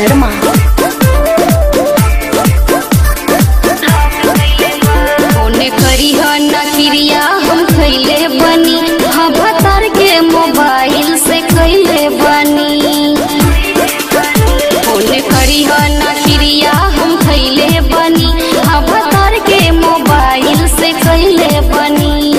शर्मा ओने करी ह ना क्रिया हम खैले बनी हाँ भतार के मोबाइल से कैले बनी ओने करी ह ना क्रिया हम खैले बनी हाँ भतार के मोबाइल से कैले बनी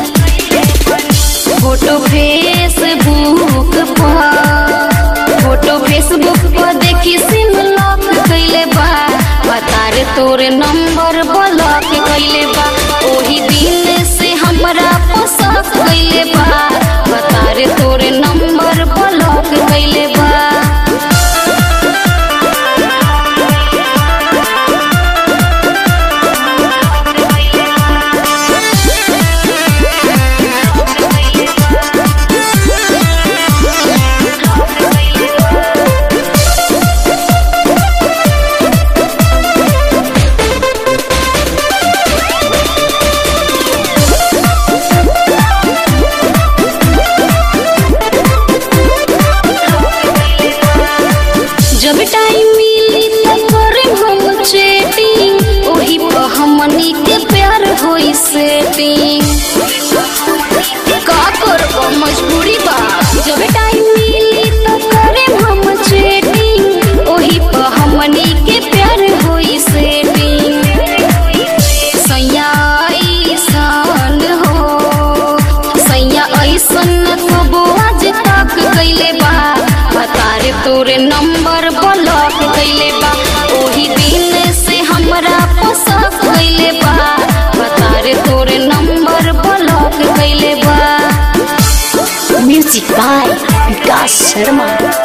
फोटो फेसबुक पर फोटो फेसबुक पर देखी सिम लॉक कैले बा बता रे तोरे नंबर ब्लॉक कैले बा ओही दिन से हमरा पोसक कैले बा बता रे तोरे नंबर ब्लॉक कैले बा जब टाइम मिली त करे हम चैटिंग ओही पर हमनी के प्यार होई सेटिंग का करब मजबूरी बा जब टाइम मिली त करे हम चैटिंग ओही पर हमनी के प्यार होई सेटिंग सैया ऐसन हो सैया ऐसन कबो आज तक कैले बा बता रे तोरे नंबर ब्लॉक कैले बा ओही दिन से हमरा पोसक कैले बा बता रे तोरे नंबर ब्लॉक कैले बा म्यूजिक बाय विकास शर्मा